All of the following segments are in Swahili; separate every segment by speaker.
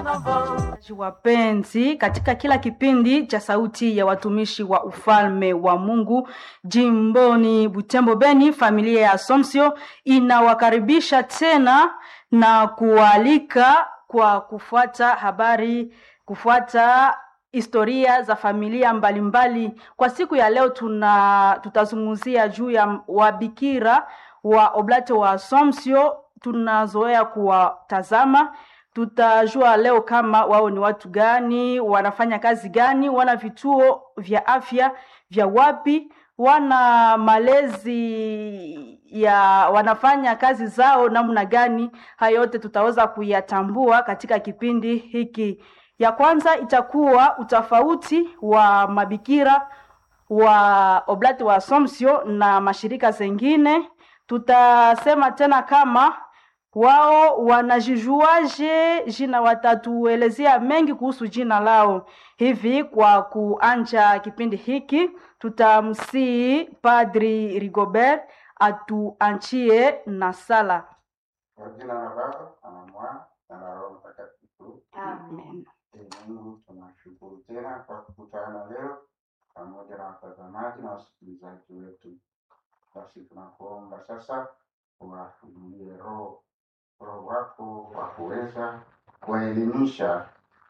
Speaker 1: Wapenzi, katika kila kipindi cha Sauti ya Watumishi wa Ufalme wa Mungu jimboni Butembo Beni, familia ya Assumption inawakaribisha tena na kualika kwa kufuata habari, kufuata historia za familia mbalimbali mbali. Kwa siku ya leo tuna tutazungumzia juu ya wabikira wa Oblate wa Assumption, tunazoea kuwatazama tutajua leo kama wao ni watu gani, wanafanya kazi gani, wana vituo vya afya vya wapi, wana malezi ya wanafanya kazi zao namna gani. Hayo yote tutaweza kuyatambua katika kipindi hiki. Ya kwanza itakuwa utofauti wa mabikira wa Oblate wa Assumption na mashirika zengine. Tutasema tena kama wao wanajijuaje jina, watatuelezea mengi kuhusu jina lao. Hivi kwa kuanja kipindi hiki, tutamsii Padri Rigobert atuanchie na sala.
Speaker 2: Kwa jina la Baba na la Mwana na la Roho Mtakatifu.
Speaker 1: Amen.
Speaker 2: Ee Mungu, tunashukuru tena kwa kukutana leo pamoja na watazamaji na wasikilizaji wetu. Basi tunakuomba sasa uwafunulie roho roho wako wa kuweza kuwaelimisha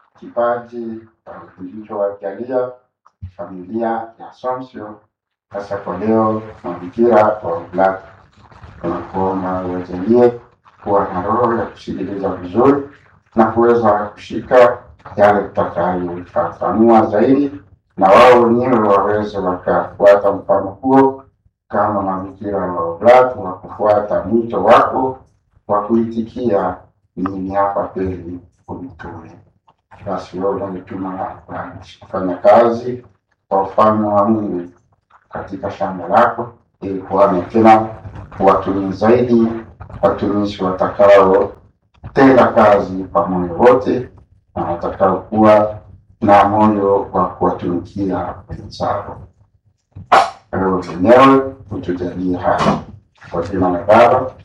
Speaker 2: kipaji kilichowajalia familia ya Assumption, hasa kwa leo mabikira wa Oblate. Tunakuomba uwajalie kuwa na roho ya kusikiliza vizuri na kuweza kushika yale tutakayofafanua zaidi, na wao wenyewe waweze wakafuata mfano huo kama mabikira wa Oblate wa kufuata mwito wako wa kuitikia mimi hapa kweli unitume. Basi wewe unanituma kufanya kazi kwa ufalme wa Mungu katika shamba lako, ili kuwane tena watumii zaidi, watumishi watakao tenda kazi kwa moyo wote na watakao kuwa na moyo wa kuwatumikia wenzao. Wewe mwenyewe utujalie haya kwa jina la Baba